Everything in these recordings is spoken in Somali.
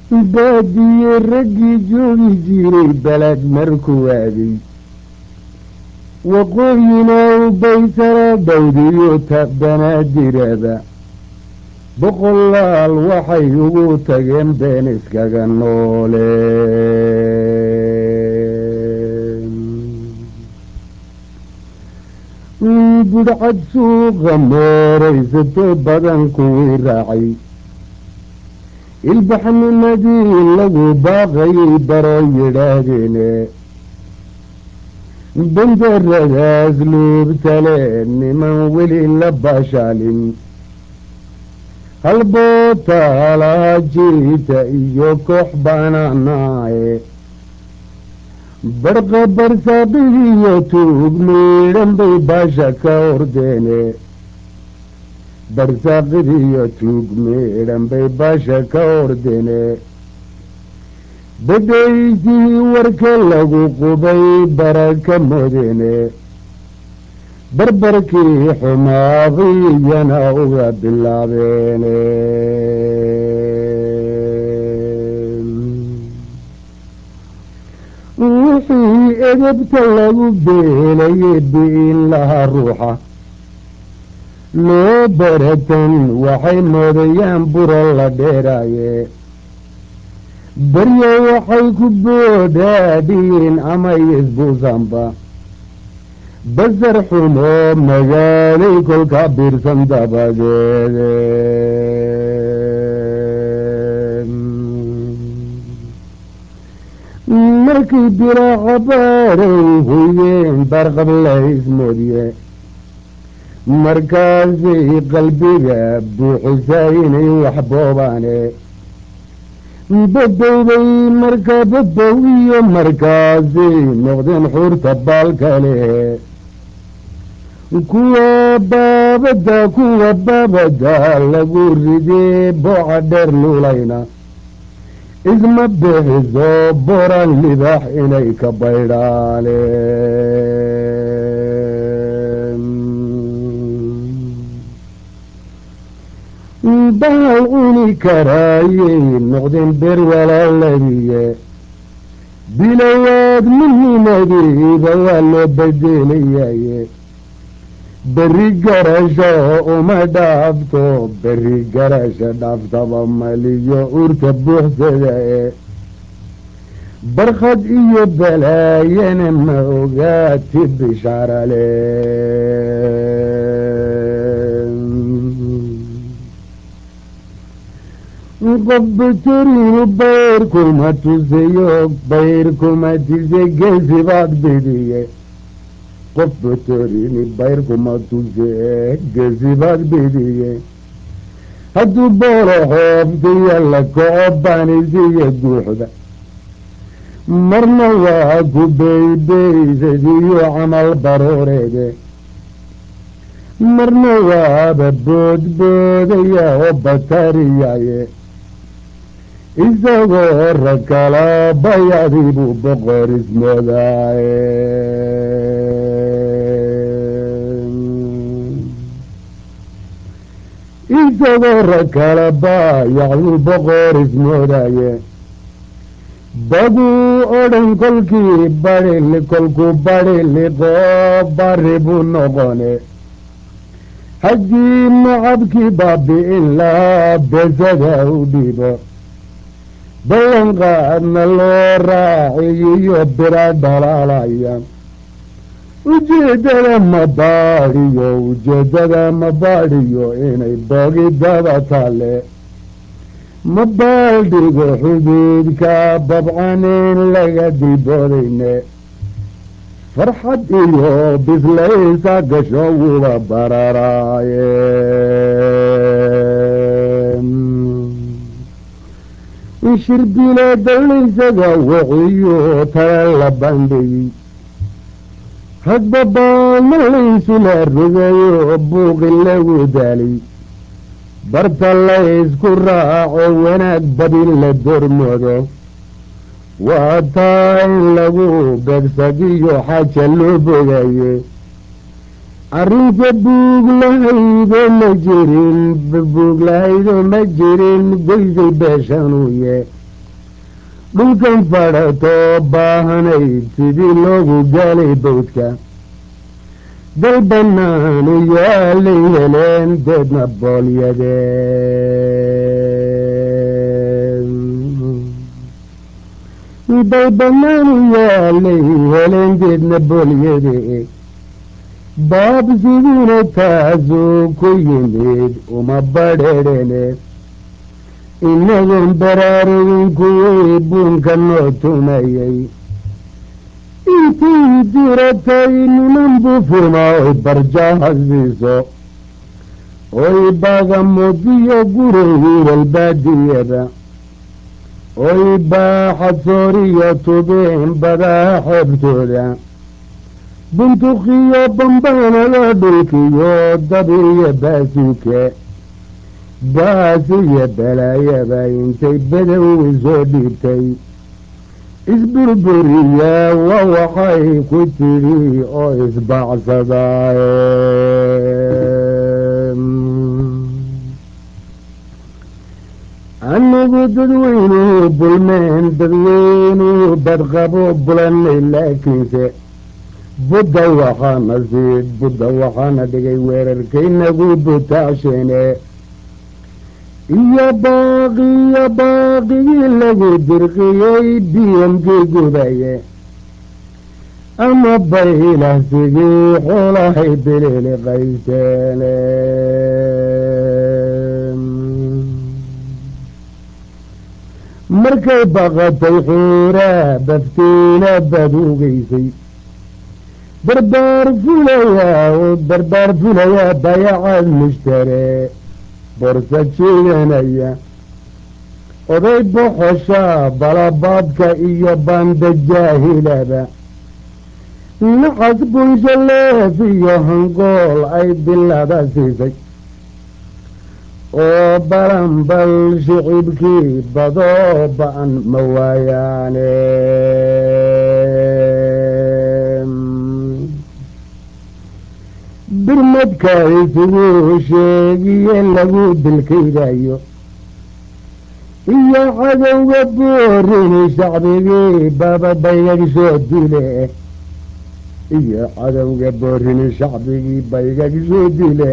baadiye raggii joogi jiray beled markuu aaday waqooyina u baysara dhowdiyo tabanaadiraba boqolaal waxay ugu tageen been iskaga nooleen budhcad suuqa meeraysato badan kuwii raacay ilbaxnimadii lagu baaqayay baro yidhaahdeene bandaradaas luubtale niman weli la baashaalin halbootaalaha jiita iyo koox baanaanaaye barqa barsaaqigiyo tuug miidhan bay baasha ka ordeene barsaaqidiyo tuug miidhan bay baasha ka ordeene badaysii warka lagu qubay baraka modeene barbarkii xumaaqiyana uga bilaabeene wixii edebta lagu beelayay bi'in lahaa ruuxa loo baratan waxay moodayaan buro la dheeraaye baryo waxay ku boodhaadhiin ama isbuusanba basar xumoo magaalay kolka biirsan dabadeede markii biraaca baaray huyeen barqablaysmoodye markaasay qalbiga buuxisaa inay wax boobaane badowday marka badow iyo markaasay noqdeen xuurta baalka leh kuwa baabada kuwa baabada lagu ridee booca dheer luulayna isma bixiso boran libax inay ka baydhaaleen bahal cuni karaayay noqdeen beer walaaladiye bilowaad midnimadiiba waa loo bedelayaye berri garasho uma dhaafto berri garasho dhaaftaba maliyo urta buuxsada e barkhad iyo balaayana ma ogaati bishaarale qof batoriinu bayrkuma tusayo bayrkuma tise gesi baad bidiye qof batorini bayrkuma tuse gesibaad bidiye hadduu boolo xoobtaiyo la kaco baanisiyo guuxda marna waa ku beybeysadiyo camal barooreede marna waaba boodboodaya oo batariyaye isagoo rakala bayadibuu boqor ismoodaaye isagoo rakala baayacduu boqor ismoodaye baguu odhan kolkii badhili kolkuu badhiliqoo bari buu noqone haddii macabkii baabi'in lahaa besada u dhibo ballanqaadna loo raaciyiyo bira dhalaalaya ujeeddada ma baadhiyo ujeeddada ma baadhiyo inay boogidaba taale ma baaldhigo xuduudka babcanin laga dilboodayne farxad iyo bislaysa gasho wuba bararaaye shirbile dallaysaga waxiyo tala la bandhigay hadba baana laysula rogayo buuqi lagu daalay barta laysku raaco wanaag badin la dormoodo waa taa in lagu begsagiyo xaja loo bogaye arrinta buug lahaydo ma jirin buug lahaydo ma jirin goysay beeshanuye dhulkan fadhatoo baahanayd sidii loogu gaalay bawdka dal bannaanu yaalay heleen deedna boolyadeen dal bannaanu yaalay heleen deedna boolyade baab siduna taasuu ku yimid uma badheedhene inagoon baraarugin kuwii buunka noo tumayay intii diratay niman bufima oy barjaha siiso oy baagamoodiyo guray wiilalbaadiyada oy baaxadsooriyo tubeen badaa xeebtooda buntukiyo bambaanada dhulkiyo dabiyo baasuuke baasiyo balaayaba intay badowi soo dhiibtay isburburiya wa waxay ku tidhi oo isbaacsadaaye anigu dadweynuhu bulmeen dadweynuhu badqabo bulanay laakiinse budda waxaana siid budda waxaana dhigay weerarkaynagu butaasheene iyo baaqiyo baaqigii lagu dirqiyey biyamkii gubaye ama baylahsigii xoolahay bilili qayseene markay baqatay xuuraa baftiina baduugaysay barbaar fulayaa oo barbaar fulayaa bayacaad mushtaree borsa jiidanaya oday boxoshaa balabaadka iyo baanda jaahilaba nacas bunshaleef iyo hangool ay bilada siisay oo balanbal shicibkii badoo ba-an ma waayaane birmadka isugu sheegiye lagu dilkaydayo iyo cadowga boorini shacbigii bababaygag soo dile iyo cadowga boorini shacbigii baygag soo dile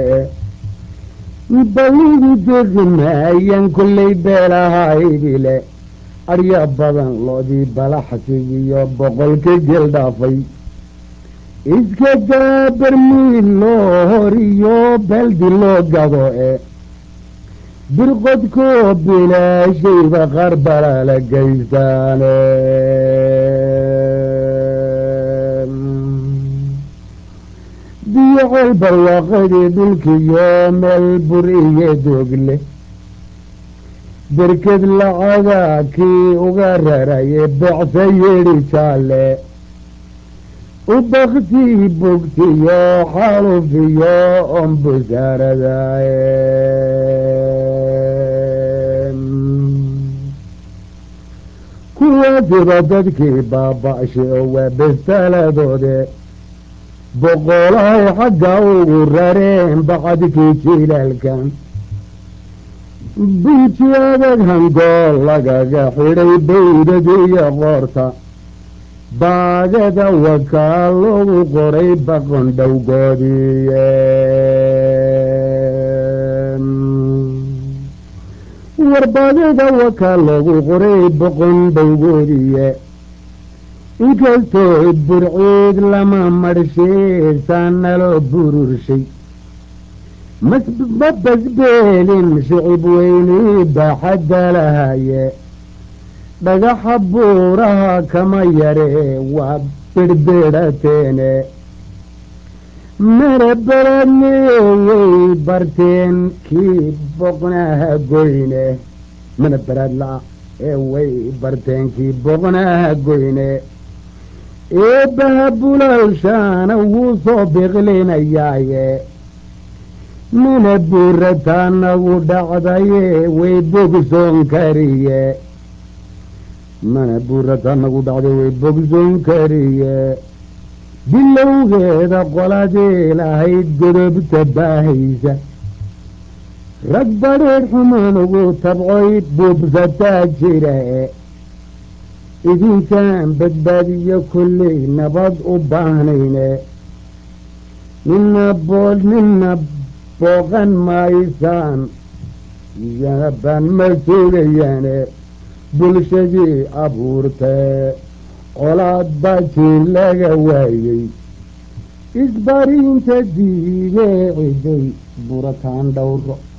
baligu degmaayan kullay beelahaydile arya badan loodii balaxsigiyo boqolka gel dhaafay iska daa barmiil loo horiyo baldi loo gado e birqodkoo bilaashayba qarbala la gaystaane biyo ceel barwaaqadii dhulkiyo meel bur iyo doogle berked lacaga kii uga raraye becsa yeedhi jaalle u baktii bogtiyo xalufiyo on busaaradaye kuwaasiba dadkii baaba-shay oo waa bestaladoode boqolahay xagga ugu rareen bacadkii jilaalkan bunji adag hangool lagaga xidhay baydadiyo qoorta baagada wakaa loogu qoray baqon dhowgoodiiye warbaagada wakaa loogu qoray boqon dhowgoodiye inkastoo burciid lama marhshiisaa naloo bururshay ma basbeelin shicib weynii baaxadda lahaye dhagaxa buuraha kama yaree waa birbidhateene mana baraadneeyey barteen kii boqnaha goyne mana baraad la-a ee way barteen kii boqnaha goyne eebbaha bulalshaana wuu soo biqlinayaaye mana buurataa nagu dhacdaye way bogsoon kariye mana buurataa nagu dhacday way bogsoon kariye bilowgeeda qoladii lahayd godobta baahaysa rag badheedh xumaan ugu tabcoy buubsataa jira e idinkaan badbaadiyo kolley nabad u baahnayne nina bool nina booqan maysaan yabaan ma joogayaane bulshadii abuurtee colaad baajiin laga waayey isbariinta diidee ciday burataan dhowro